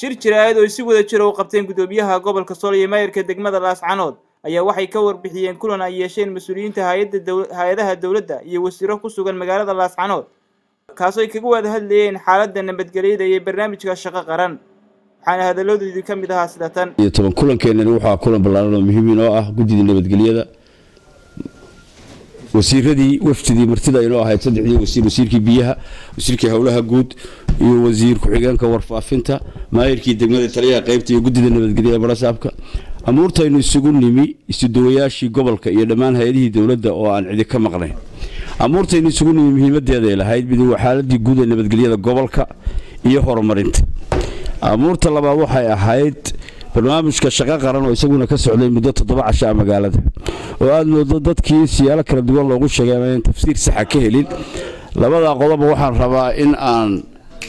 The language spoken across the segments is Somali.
shir jiraayad oo si wada jira u qabteen guddoomiyaha gobolka sool iyo maayirka degmada laascanood ayaa waxay ka warbixiyeen kulan ay yeesheen mas-uuliyiinta hay-adaha dowladda iyo wasiiro ku sugan magaalada laascanood kaasoo ay kaga wada hadlayeen xaaladda nabadgelyada iyo barnaamijka shaqo qaran waxaana hadaladoodii ka mid ahaa sida tan iyo toban kulankeenani waxaa kulan ballaaran oo muhiim inoo ah guddida nabadgelyada wasiiradii wafdidii martida inoo ahayd saddexdii wasiir wasiirkii biyaha wasiirkii howlaha guud iyo wasiir ku-xigeenka warfaafinta maayirkii degmada taliyaha qaybta iyo guddida nabadgelyada barasaabka amuurtaynu isugu nimi isuduwayaashii gobolka iyo dhammaan hay-adihii dowladda oo aan cidi ka maqnayn amuurtaynu isugu nimi muhiimadeeday lahayd mid waa xaaladii guud ee nabadgelyada gobolka iyo horumarinta amuurta labaad waxay ahayd barnaamijka shaqo qaran oo isaguna ka socday muddo toddoba cashaa magaalada oo aada moodo dadkii siyaalo kala duwan loogu sheegay aan tafsiir saxa ka helin labadaa qodoba waxaan rabaa in aan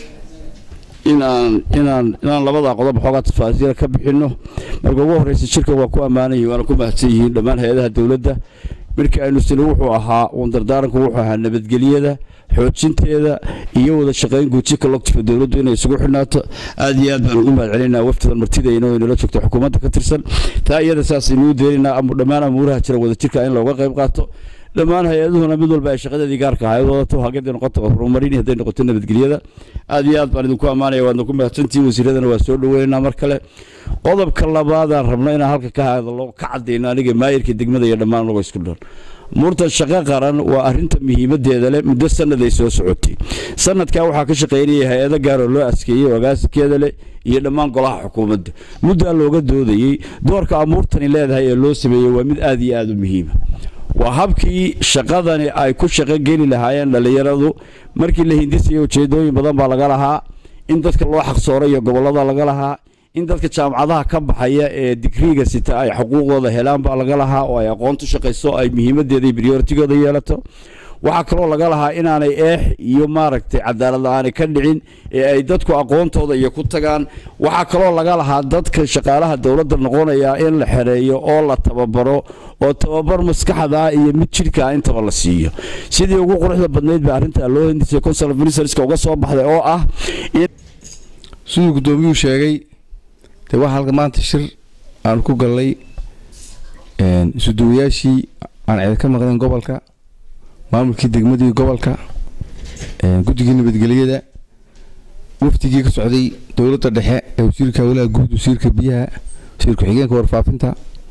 inaan inaan inaan labadaa qodob xoogaa tafaasiira ka bixinno marka ugu horreysa shirkan waa ku ammaanayay waana ku mahadsan yihiin dhammaan hay-adaha dowladda markii aynu sini wuxuu ahaa uun dardaaranku wuxuu ahaa nabadgelyada xoojinteeda iyo wada shaqayn guuji collective dowladdu inay isugu xidhnaato aad iyo aad baan ugu mahad celinaa waftidan martidayna oo inala joogto xukuumadda ka tirsan taa iyada saasaynu deenaynaa dhammaan amuuraha jira wada jirka in looga qayb qaato dhammaan hay-aduhuna mid walba ay shaqadeedii gaarka ahayd wadato hagaday noqoto horumarin hadday noqoto nabadgelyada aad iyo aad baan idinku ammaanaya waadna ku mahadsantihiin wasiiradana waa soo dhaweynaynaa mar kale qodobka labaadaan rabno inaan halka ka hadlo ka cadayno aniga maayirka degmada iyo dhammaan anagoo isku dhan muurtan shaqo qaran waa arinta muhiimadeeda leh muddo sanad ay soo socotay sanadkaa waxaa ka shaqaynaya hay-ado gaaroo loo askeeyey agaasikeeda leh iyo dhammaan golaha xukuumadda muddaa looga doodayey doorka amuurtani leedahay ee loo sameeyey waa mid aad iyo aad u muhiima waa habkii shaqadani ay ku shaqo geli lahaayeen dhallinyaradu markii la hindisaya ujeedooyin badan baa laga lahaa in dadka loo xaqsooro iyo gobollada laga lahaa in dadka jaamacadaha ka baxaya ee digriiga sita ay xuquuqdooda helaan baa laga lahaa oo ay aqoontu shaqayso ay muhiimadeeda iyo brioritigooda yeelato waxaa kaloo laga lahaa inaanay eex iyo maaragtay cadaalad la-aanay ka dhicin ee ay dadku aqoontooda iyo ku tagaan waxaa kaloo laga lahaa dadka shaqaalaha dowladda noqonaya in la xereeyo oo la tababaro oo tababar maskaxda iyo mid jidhkaa intaba la siiyo sidii ugu quruxda badnayd ba arrintaa loo hindisay consul ministerska uga soo baxday oo ah siduu guddoomiyuhu sheegay dee waxaa halka maanta shir aan ku gallay isuduwayaashii aan cid ka maqnayn gobolka maamulkii degmadii gobolka guddigii nabadgelyada wafdigii ka socday dowladda dhexe ee wasiirka howlaha guud wasiirka biyaha wasiir ku-xigeenka warfaafinta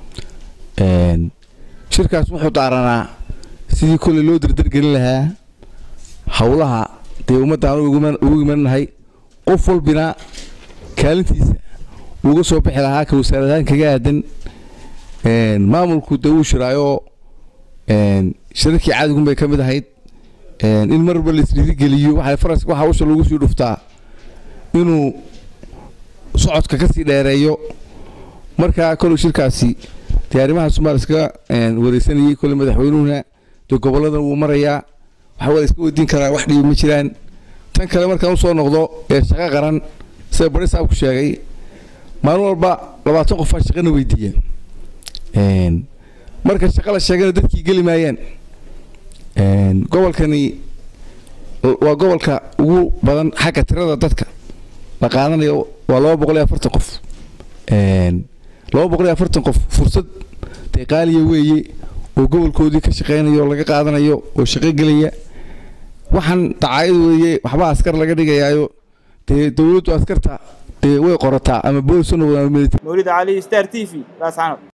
shirkaas wuxuu daaranaa sidii kolley loo dardargelin lahaa howlaha dee ummadda aan ugu imannahay qof walbina kaalintiisa uga soo bixi lahaa ka wasaaradahaan kaga aadan maamulku dee wuu shiraayoo shirarkii caadigun bay ka mid ahayd in marba la isdhiirigeliyo waxay faraska waxa usha lagu sii dhuftaa inuu socodka ka sii dheereeyo marka koley shirkaasi dee arrimaha somaal iskaga wareysanayay koley madaxweynuhuna dee gobolladan wuu marayaa waxa waa la iska weydiin karaa wax dhibi ma jiraan tan kale markaan usoo noqdo ee shaqo qaran sida bari saabku sheegay maalin walba labaatan qofaa shaqana weydiiya marka shaqa la sheegana dadkii geli maayaan gobolkani waa gobolka ugu badan xagga tirada dadka la qaadanayo waa laba boqol iyo afartan qof laba boqol iyo afartan qof fursad dee qaaliya weeye oo gobolkoodii ka shaqaynayo oo laga qaadanayo oo shaqo gelaya waxaan dacaayad weeye waxba askar laga dhigayaayo dee dowladdu askarta dee way qorataa ama boolis mawlid cali star t v laascanood